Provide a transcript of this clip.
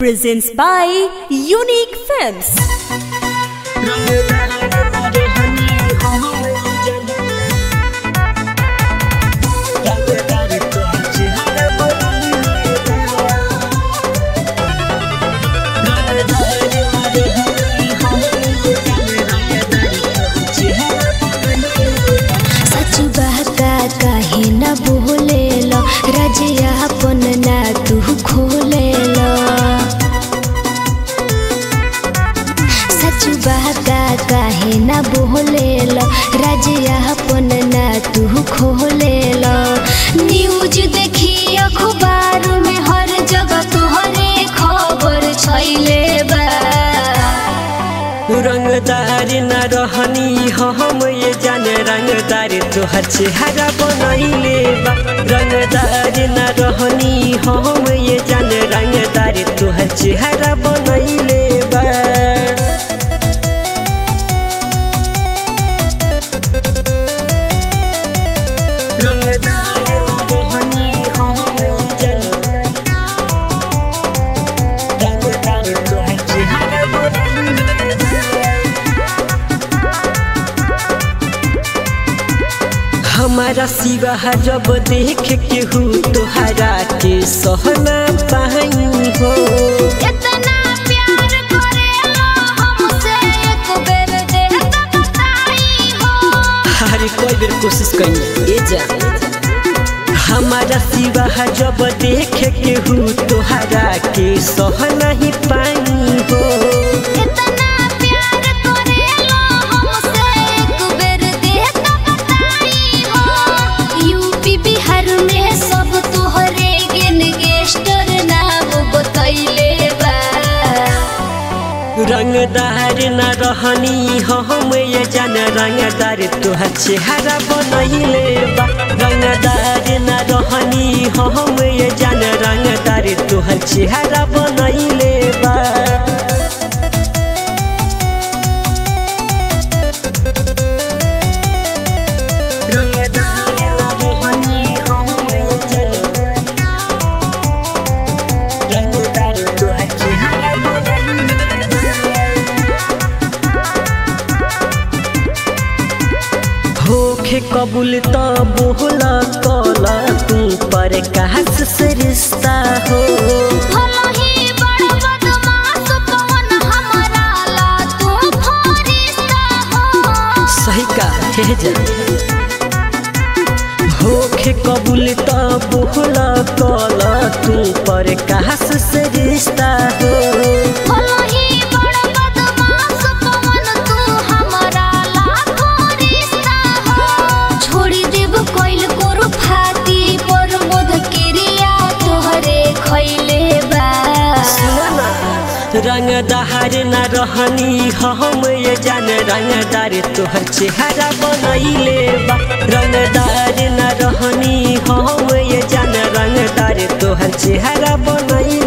presents by Unique Films. सच बहका काहे न बोलेल रजिया अपन ना तू खोलेल सच बहका काहे न बोलेल रजिया अपन ना तू खोलेल न्यूज देखी अखबार में हर जगह तोहरे खबर छैले बा रंगदार न रहनी हम ये जाने रंगदार तोहर चेहरा बनैले बा रंगदार न रहनी हम ये जाने रंगदार तोहर चेहरा बनैले बा रंगदार न रहनी हम ये जाने रंगदार तोहर चेहरा बनैले हमारा सिवा जब देख के हूँ तोहरा के सहना पाई हो इतना प्यार करेला हमसे एक बेर दे त बताई हो हर कोई बेर कोशिश करी ए जा हमारा सिवा जब देख के हूँ तोहरा के सहना ही पाई हो इतना प्यार करेला हमसे एक बेर दे त बताई हो यूपी बिहार में सब तोहरे गेन गेस्टर नाम बतैले बा रंगदार न रहनी हम ये जान रंगदार तोहर चेहरा बनैले बा रंगदार न रहनी हम ये जान रंगदार तोहर चेहरा बनैले बा रंगदार न रहनी हम ये जान रंगदार तोहर चेहरा बनैले होखे कबूल त बोला कला तू पर कहस से रिश्ता हो भलो ही बड़ बदमाश पवन हमारा ला तू फरिश्ता हो सही का हे जा होखे कबूल त बोला कला तू पर कहस से रिश्ता हो भलो ही बड़ बदमाश पवन तू हमारा लाखो रिश्ता हो छोड़ी देब कोइल कोरु फाती पर मोद किरिया तोहरे खैले बा रंगदार न रहनी हम ये जान रंगदार तोहर चेहरा बनैले बा रंगदार न रहनी हम ये जान रंगदार तोहर चेहरा बनैले